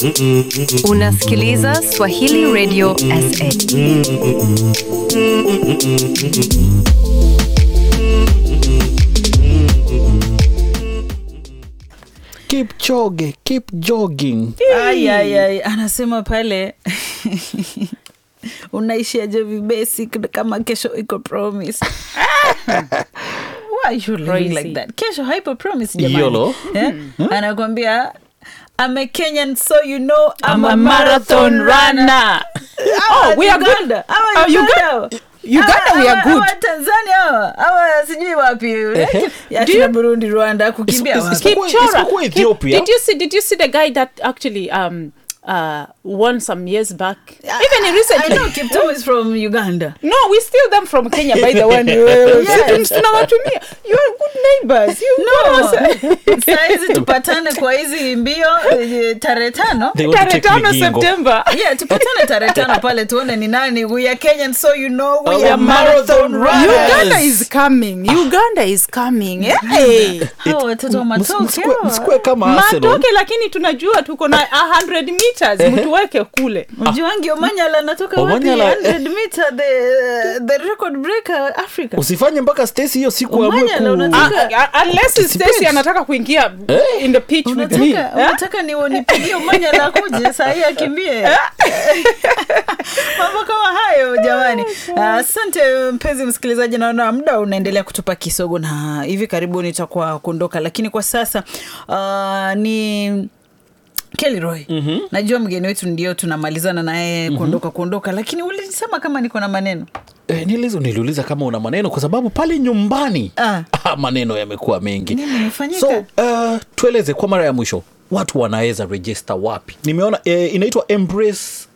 Unasikiliza Swahili Radio SA. keep jogging, keep jogging. Ai, ai, ai. anasema pale unaishiaje vibesi kama kesho iko promise Why you living Crazy. like that kesho haipo promise jamani Yolo. eh? anakwambia I'm a Kenyan so you know I'm, I'm a a marathon marathon runner Oh, we are good. Uganda. Hawa Oh, Uganda. Uganda, we are Hawa- good. hawa Tanzania hawa hawa sijui wapi Ya Do tuna you- Burundi Rwanda kukimbia Is- is- wapi? is- Isipokuwa- Kipchora. isipokuwa Kip- Ethiopia. Did you see? Did you see the guy that actually um uh won some years back? Even I recently. know Kiptum is from Uganda No, we steal them from Kenya. By the way, Yes. tunawatumia. You are good neighbors. You no saizi tupatane kwa hizi mbio eh, tarehe tano They want to tarehe take tano Migingo. September. yeah tupatane tarehe tano pale tuone ni nani we are Kenyan so you know we Oh, are marathon marathon runners. runners Uganda is coming. Uganda is coming. Hey. hao watoto wa Ms- matoke msikue- hawa. msikue kama Arsenal. Matoke lakini tunajua tuko na 100 meters mtuweke kule. Mjuangi Omanyala anatoka wapi Omanyala, 100 meter the the record breaker Africa usifanye mpaka Stacy hiyo siku amue Omanyala, ku- unataka- Ah, ah, unless Stacy anataka kuingia in the pitch with me. unataka unataka ni nipigie Omanyala akuje saa hii akimbie mambo kama hayo jamani asante mpenzi msikilizaji naona muda unaendelea kutupa kisogo na hivi karibuni itakuwa kuondoka lakini kwa sasa uh, ni Kelly Roy mm-hmm. najua mgeni wetu ndio tunamalizana naye kuondoka kuondoka lakini ulisema kama niko na maneno Eh, nilizo niliuliza kama una maneno kwa sababu pale nyumbani Ah. ah, maneno yamekuwa mengi Nini imefanyika? so uh, tueleze kwa mara ya mwisho watu wanaweza register wapi nimeona eh, inaitwa embrace,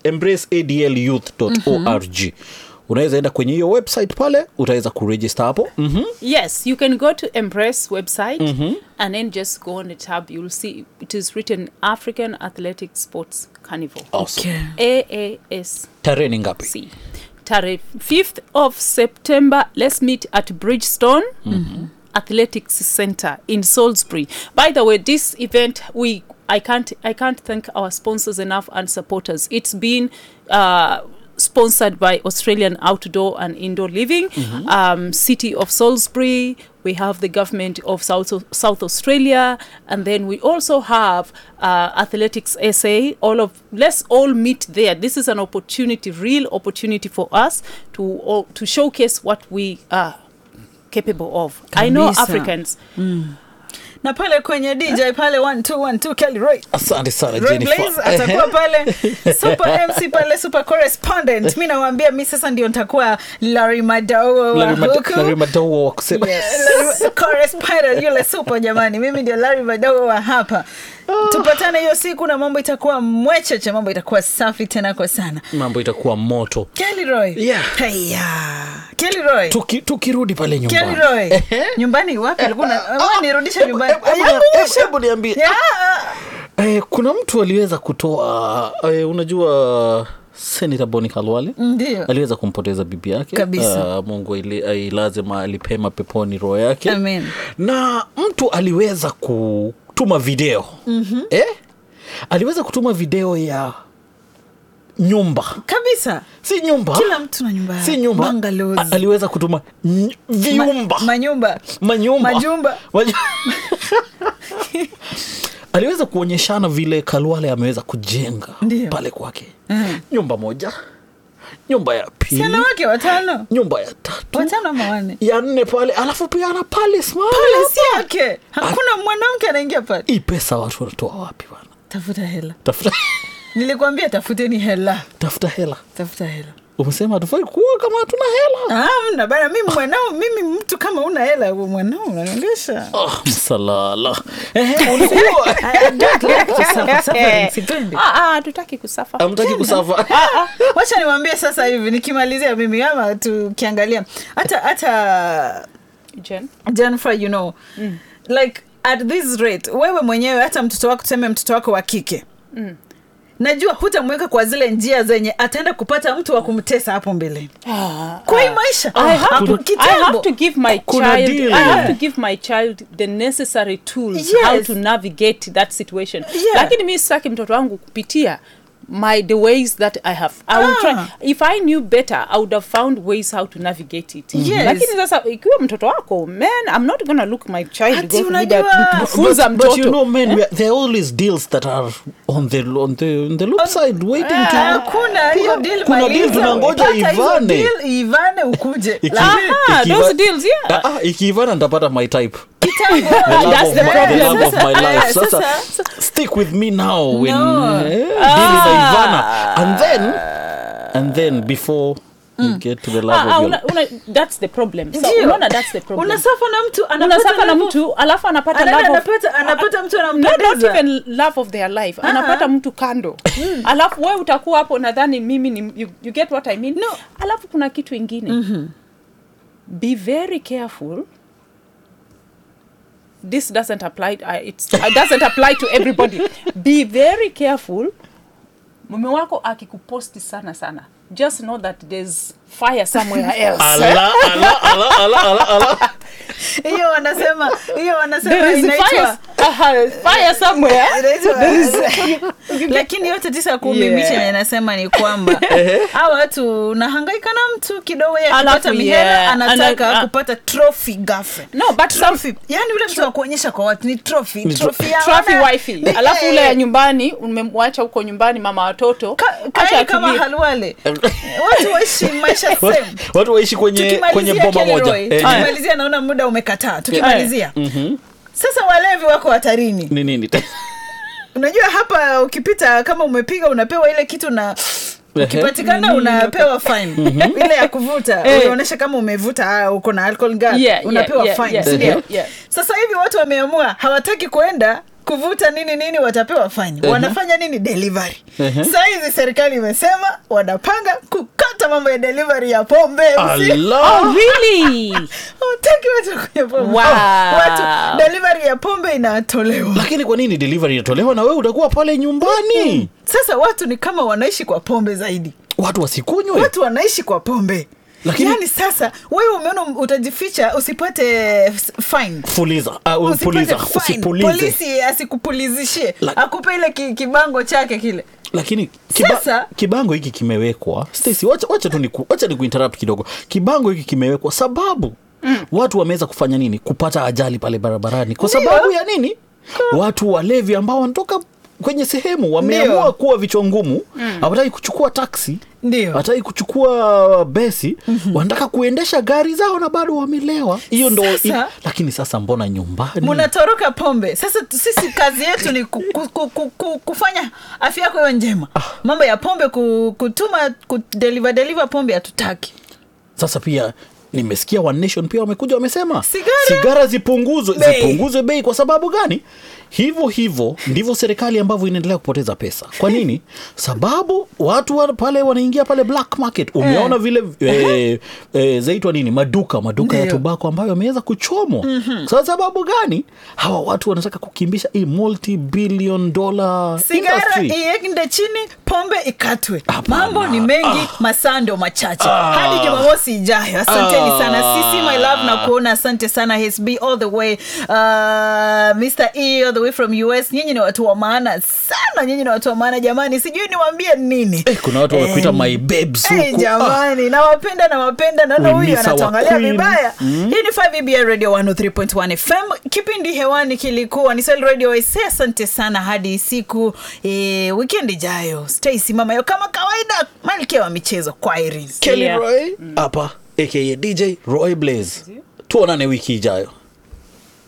embraceadlyouth.org unaweza enda kwenye hiyo website pale utaweza kuregister hapo mm-hmm. Yes, you can go to Embrace website and then just go on the tab. You'll see it is written African Athletic Sports Carnival. awesome. AASC. tarehe ni ngapi Tarehe 5th of September. Let's meet at Bridgestone Athletics Center in Salisbury. By the way, this event we I can't I can't thank our sponsors enough and supporters. It's been uh, sponsored by Australian Outdoor and Indoor Living, um, City of Salisbury. We have the government of South South Australia, and then we also have uh, Athletics SA. All of let's all meet there. This is an opportunity, real opportunity for us to all, to showcase what we are capable of. I know Kabisa. Africans. na pale kwenye dj pale 1212 Kelly Roy asante sana Roy Jennifer. Blaze atakuwa pale super mc pale super correspondent mi nawambia mi sasa ndio nitakuwa Larry Madowo wa Larry Mad- huku Larry Madowo wa kusema Larry- correspondent yule super jamani mimi ndio Larry Madowo wa hapa tupatane hiyo siku na mambo itakuwa mwecheche mambo itakuwa safi tena kwa sana mambo itakuwa moto Kelly Roy Yeah. Heya. Kelly Roy Tuki- tukirudi pale Kelly nyumbani Roy nyumbani wapi ulikuwa na wewe nirudishe nyumbani Hebu- hebu- Aya, hebu- hebu niambie Yeah. eh, kuna mtu aliweza kutoa eh, unajua senata boni kalwale ndio aliweza kumpoteza bibi yake Kabisa. Ah, mungu aili- ailaze mahali pema peponi roho yake Amen. na mtu aliweza kutuma video mm-hmm. eh? aliweza kutuma video ya nyumba kabisa si nyumba kila mtu na nyumba si nyumba Bungalows. A- aliweza kutuma ny- viumba Ma, manyumba manyumba majumba. Maju- aliweza kuonyeshana vile kalwale ameweza kujenga Ndio. pale kwake Mhm. nyumba moja nyumba ya pili siana wake watano nyumba ya tatu watano ama wanne ya nne pale alafu pia ana pale smart. pale si yake hakuna mwanamke anaingia pale hii pesa watu wanatoa wapi bana tafuta hela tafuta, nilikwambia tafuteni hela tafuta hela tafuta hela umesema hatufai kuwa kama hatuna hela Ah, mna bana mimi mwanao mimi mtu kama una hela wewe mwanao unanionyesha oh, msalala Ehe, ulikuwa I don't like to suffer, suffering, sipendi. Ah, ah, tutaki kusafa. amtaki kusafa wacha niwambie sasa hivi nikimalizia mimi ama tukiangalia hata hata Jen. Jennifer, you know like at this rate wewe mwenyewe hata mtoto wako tuseme mtoto wako wa kike najua hutamweka kwa zile njia zenye ataenda kupata mtu wa kumtesa hapo mbeleni kwa hii maisha I have, hapo to, I kitambo. have to give my Kuna child deal. I have to give my child the necessary tools Yes. how to navigate that situation Yeah. lakini mi sitaki mtoto wangu kupitia my the ways that i have i will Ah. try if i knew better i would have found ways how to navigate it Yes. lakini sasa ikiwa mtoto wako man i'm not gonna look my child Ati go through unajua- that kufunza but, but you mtoto know men we are, there are always deals that are on the on the on the loop side waiting to hakuna hiyo deal kuna deal maliza. tunangoja Pata hizo ivane. deal, ivane ukuje Iki- Aha, ikiva- those deals, yeah. Ah, ah, ikiivana nitapata my type kitambo the love, That's of, the my, the problem. love of my life Eh, sasa, sasa- stick with me now when No. eh, deal inaivana and then and then before you get to the love Ah, ah, of your una, una, that's the problem so Ndio. unaona that's the problem unasafa na mtu anapata unasafa na level- mtu alafu anapata Anaenda love of- anapata- anapata mtu not, not anampendeza. even love of their life anapata mtu kando alafu we utakuwa hapo nadhani mimi ni you, you get what i mean No. alafu kuna kitu ingine be very careful this doesn't apply uh, it's, it doesn't apply to everybody be very careful mume wako akikuposti sana sana just know that there's fire somewhere else ala ala ala ala ala ala hiyo wanasema hiyo wanasema there is inaitwa fire, uh, fire somewhere inaitwa- lakini yote tisa kumi Yeah. miche yenye nasema ni kwamba hawa watu unahangaika na mtu kidogo yeye Alafu, akipata mihela yeah, anataka ana- kupata trophy girlfriend no but some trophy yani ule mtu wa kuonyesha kwa watu ni trophy Ni trophy ya trophy wana- wifi Ni- alafu ule eh, ya nyumbani umemwacha huko nyumbani mama watoto ka- acha kaeni kama atulie. halwale watu waishi maisha Watu- same watu waishi kwenye kwenye tukimalizia boma moja Kelroy, Eh, tukimalizia naona muda umekataa tukimalizia mhm. sasa walevi wako hatarini ni nini unajua hapa ukipita kama umepiga unapewa ile kitu na ukipatikana unapewa fine ile ya kuvuta Eh. unaonyesha kama umevuta ah, uko na alcohol ngapi Yeah, unapewa yeah, fine yeah, si ndio? yeah, yeah. sasa hivi watu wameamua hawataki kwenda kuvuta nini nini watapewa fine wanafanya nini delivery saa hizi serikali imesema wanapanga kukata mambo ya delivery ya pombe Usi- Allah. Oh, really? hawataki watu kunywa pombe Wow. watu delivery ya pombe inatolewa lakini kwa nini delivery inatolewa na wewe utakuwa pale nyumbani sasa watu ni kama wanaishi kwa pombe zaidi watu wasikunywe watu wanaishi kwa pombe Lakini- yaani sasa wewe umeona utajificha usipate f- fine fuliza uh, Usipate puliza fine. usipulize polisi asikupulizishie La- akupe ile ki, kibango chake kile lakini kiba, Sasa- kibango hiki kimewekwa Stacy, wacha, wacha tu niku, wacha ni kuinterrupt kidogo kibango hiki kimewekwa sababu mm. watu wameweza kufanya nini kupata ajali pale barabarani kwa Ndio. sababu ya nini watu walevi ambao wanatoka kwenye sehemu wameamua Ndio. kuwa vichwa ngumu hawataki kuchukua taksi Ndio. hawataki kuchukua besi wanataka kuendesha gari zao na bado wamelewa hiyo ndo Sasa- lakini sasa mbona nyumbani munatoroka pombe sasa t- sisi kazi yetu ni ku, ku, ku, ku, ku, kufanya afya yako iwe njema mambo ya pombe ku, kutuma kudeliver deliver pombe hatutaki sasa pia nimesikia One Nation pia wamekuja wamesema Sigara. sigara zipunguzwe Bei. zipunguzwe bei kwa sababu gani hivyo hivyo ndivyo serikali ambavyo inaendelea kupoteza pesa kwa nini sababu watu wa pale wanaingia pale black market umeona vile eh, eh, zaitwa nini maduka maduka ya Ndio. tobako ambayo yameweza kuchomwa kwa sababu gani hawa watu wanataka kukimbisha hii multi billion dollar sigara industry iende chini pombe ikatwe Hapana. mambo ni mengi masaa ndio machache hadi jumamosi ijayo asanteni Ah. sana sisi my love na kuona asante sana hsb all the way uh, mr e all the way from us nyinyi ni watu wa maana sana nyinyi ni watu wa maana jamani sijui niwaambie nini Eh, kuna watu wamekuita my babes Hey, huku. Ah. jamani nawapenda nawapenda naona We huyu miss our anatuangalia queen. vibaya hii ni 5 radio 103.1 fm kipindi hewani kilikuwa ni Swahili radio ese asante sana hadi siku e, weekend ijayo stay simama yo kama kawaida malkia wa michezo kwa iris Kelly Yeah. Roy hapa aka DJ Roy Blaze. Tuonane wiki ijayo.